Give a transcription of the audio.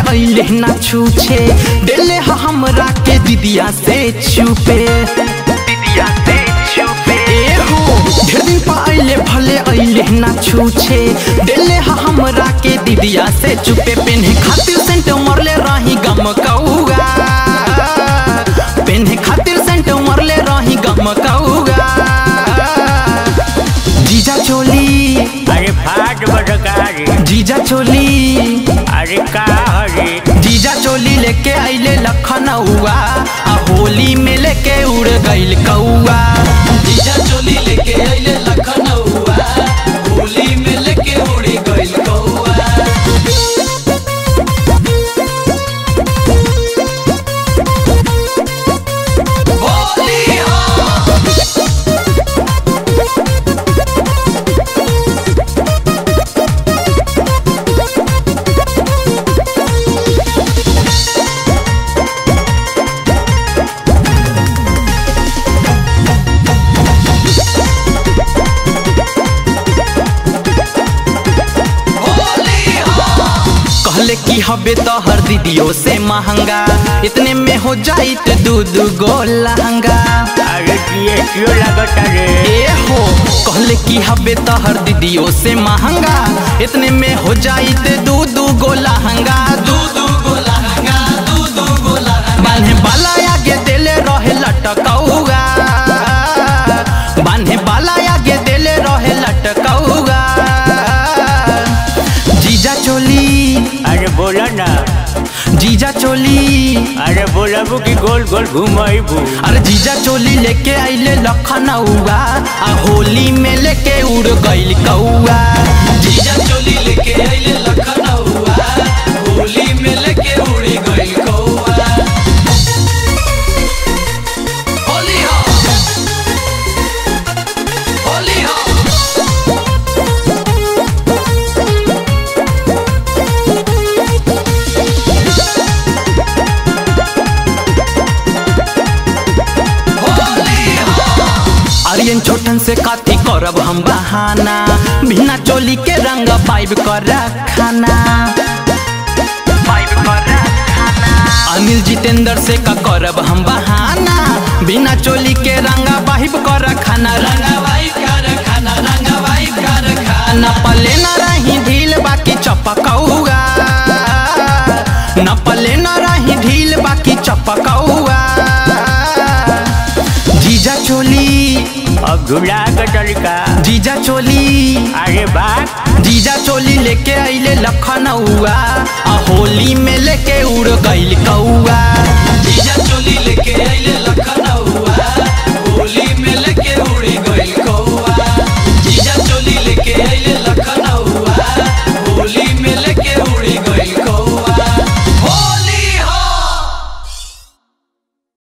अइले ना छूछे देले ह हमरा के दिदिया से छुपे दिदिया से छुपे ए हो ढेर दिन पा अइले भले अइले ना छूछे देले ह हमरा के दिदिया से चुपे पेन्हे खातिर सेंट मरले रही गम कौगा पेन्हे खातिर सेंट मरले रही गम कौगा जीजा चोली अरे फाट बटकारी जीजा चोली अरे का हरे जीजा चोली लेके आइले लखनऊआ आ होली में लेके उड़ गइल कौआ जीजा चोली लेके आइले लखनऊआ होली में लेके उड़ी गइल कौआ होली हो होली हो कहले कि हबे तो हर दीदियों से महंगा इतने में हो जाइत दू दू गो लहंगा अरे किए क्यों लगता रे ए हो कहले कि हबे तो हर दीदियों से महंगा इतने में हो जाइत दू दू गो लहंगा दू दू दू गो लहंगा दू दू गो लहंगा बान्हे बाला आगे देले रहे लटकौगा बान्हे बाला आगे देले रहे लटकौगा जीजा चोली अरे बोला ना जीजा चोली अरे बोलबू कि गोल गोल घुमाइबू अरे जीजा चोली लेके आइले लखनऊआ आ होली में लेके उड़ गइल कौआ जीजा चोली लेके आइले लखनऊआ होली में लेके उड़ी गइल कौआ होली हो होली हो होली हो आर्यन छोटन से काती करब हम बहाना बिना चोली के रंग पाइब कर खाना अनिल जितेंद्र से का करब हम बहाना बिना चोली के रंग पाइब कर खाना रंगवाई कारखाना रंगवाई कारखाना न पले न रही ढील बाकी चपकौआ न पले न रही ढील बाकी चपकौआ जीजा चोली अब झूला का तरीका जीजा चोली अरे बात जीजा चोली लेके आइले लखनऊआ आ होली में लेके उड़ गइल कौआ जीजा चोली लेके आइले लखनऊआ